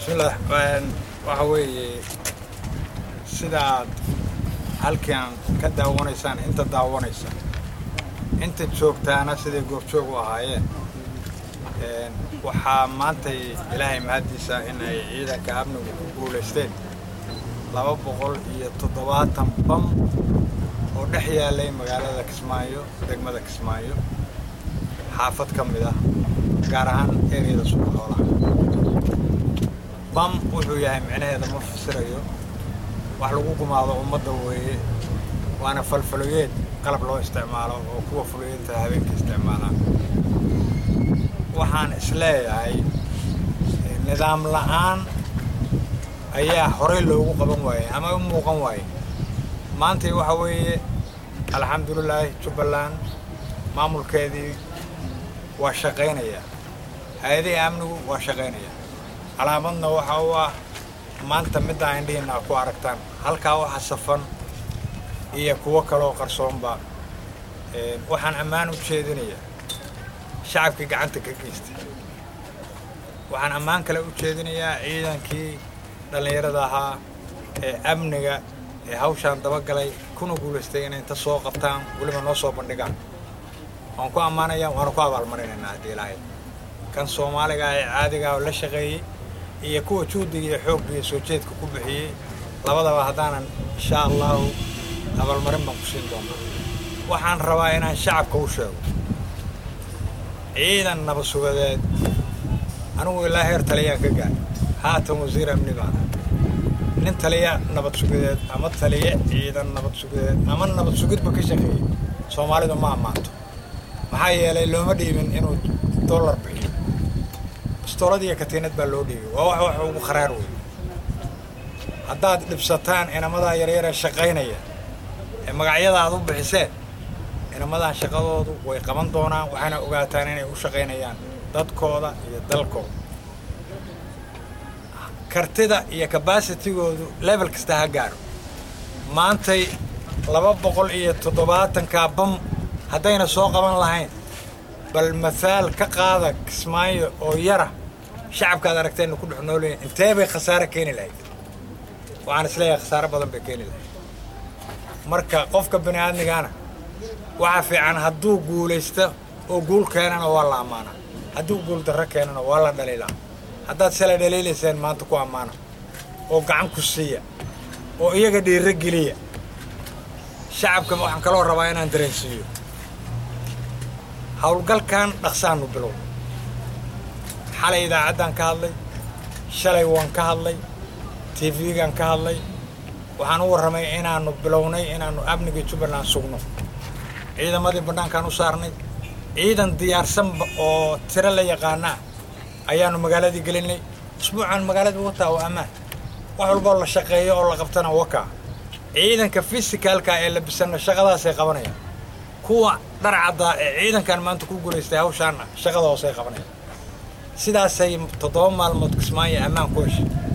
bismillaah waxa weeye sidaad halkan ka daawanaysaan inta daawanaysa inta joogtaana siday goobjoog u ahaayeen waxaa maantay ilaahay mahaddiisa in ay ciidanka amnigu ku guulaysteen laba boqol iyo toddobaatan bam oo dhex yaalay magaalada kismaayo degmada kismaayo xaafad ka mid ah gaar ahaan ereyada suuqa xoolaha bam wuxuu yahay micnaheeda ma fasirayo wax lagu gumaado ummadda weeye waana falfaloyeed qalab loo isticmaalo oo kuwa fuloyeenta habeenka isticmaalaan waxaan isleeyahay nidaam la'aan ayaa horey loogu qaban waayey ama u muuqan waayey maantay waxa weeye alxamdulilaahi jubbaland maamulkeedii waa shaqaynaya hay-adihii amnigu waa shaqaynaya calaamadna waxa u ah maanta middaa indhihiina ku aragtaan halkaa waxa safan iyo kuwo kaloo qarsoonba waxaan ammaan u jeedinayaa shacabkii gacanta ka geystay waxaan ammaan kale u jeedinayaa ciidankii dhallinyarada ahaa ee amniga ee hawshaan dabagalay kuna guulaystay inay inta soo qabtaan weliba noo soo bandhigaan waan ku ammaanayaa waana ku abaalmarinaynaa haddii ilaahay kan soomaaliga ee caadigaa oo la shaqeeyey iyo kuwa juhdiga iyo xoogga iyo soo jeedka ku bixiyey labadaba haddaanan insha allahu abaalmarin baan ku siin doonaa waxaan rabaa inaan shacabka u sheego ciidan nabad sugadeed anigu ilaa heer taliyaan ka gaar haatan wasiir amni baan nin taliya nabad sugadeed ama taliye ciidan nabad sugadeed ama nabad sugidba ka shaqeeyey soomaalidu ma ammaanto maxaa yeelay looma dhiibin inuu dollar bixiyo bistoolad iyo katiinad baa loo dhiibay waa wax wax ugu kharaar wey haddaad dhibsataan inamadaa yaryaree shaqaynaya ee magacyada aad u bixiseen inamadan shaqadoodu way qaban doonaan waxayna ogaataan inay u shaqaynayaan dadkooda iyo dalkooda kartida iyo kabaasitigoodu level kasta ha gaaro maantay laba boqol iyo toddobaatankaa bam haddayna soo qaban lahayn bal mathaal ka qaada kismaayo oo yara shacabkaad aragteenna ku dhex noolaya intee bay khasaare keeni lahayd waxaan isleeyahay khasaare badan bay keeni lahayd marka qofka bini aadmigaana waxaa fiican hadduu guulaysto oo guul keenana waa la ammaanaa hadduu guul darro keenana waa la dhaliilaa haddaad sala dhaliilayseen maanta ku ammaana oo gacan ku siiya oo iyaga dhiiro geliya shacabka waxaan kaloo rabaa inaan dareensiiyo howlgalkan dhaqsaanu bilow xalay idaacaddaan ka hadlay shalay waan ka hadlay tv-gaan ka hadlay waxaan u warramay inaannu bilownay inaannu amniga jubbaland sugno ciidamadii bannaankaan u saarnay ciidan diyaarsanba oo tiro la yaqaana ah ayaannu magaaladii gelinay usbuucan magaaladii wataa waa ammaan wax walboo la shaqeeyo oo la qabtana wakaa ciidanka fisikaalka ee la bisanna shaqadaasay qabanayaan kuwa dhar caddaa ee ciidankan maanta ku guulaystay hawshaanna shaqada hoosay qabanayaan sidaasay toddoba maalmood kismaayo ammaan ku heshay